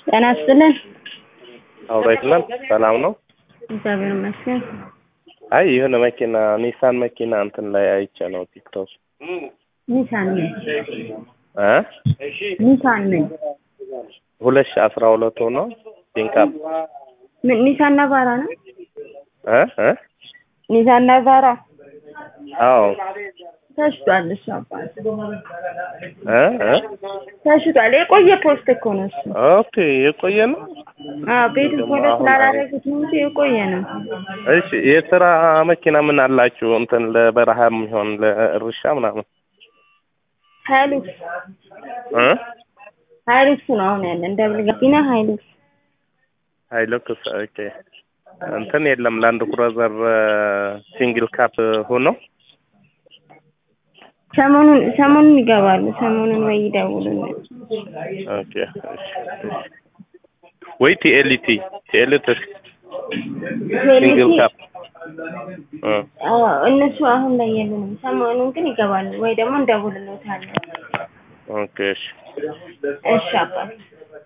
ጤና ይስጥልን። አውራይትናል ሰላም ነው። እግዚአብሔር ይመስገን። አይ የሆነ መኪና ኒሳን መኪና እንትን ላይ አይቼ ነው ቲክቶክ ኒሳን ነኝ እ ኒሳን ነኝ። ሁለት ሺህ አስራ ሁለት ሆኖ ፒንካፕ ምን ኒሳን ናቫራ ነው? እ እ ኒሳን ናቫራ አዎ ተሽጧል። እሱ አባት እ እ ተሽጧል። የቆየ ፖስት እኮ ነው እሱ። ኦኬ የቆየ ነው። አዎ ቤቱ ፎሎ አሁን ስላላረጉት እንጂ የቆየ ነው። እሺ የስራ መኪና ምን አላችሁ? እንትን ለበረሃ የሚሆን ለእርሻ ምናምን ሀይሉክስ እ ሀይሉክስ ነው አሁን ያለን ደብል ጋቢና ሀይሉክስ ሃይሉክስ ኦኬ። እንትን የለም ላንድ ክሩዘር ሲንግል ካፕ ሆኖ ሰሞኑን ሰሞኑን ይገባሉ። ሰሞኑን ወይ ይደውሉልን። ኦኬ እሺ፣ እሺ። ወይ ቲኤልቲ ቲኤልቲ ሲንግል ካፕ እ አዎ እነሱ አሁን ላይ የሉንም። ሰሞኑን ግን ይገባሉ ወይ ደግሞ እንደውልሎታለን። ኦኬ እሺ እሺ አባት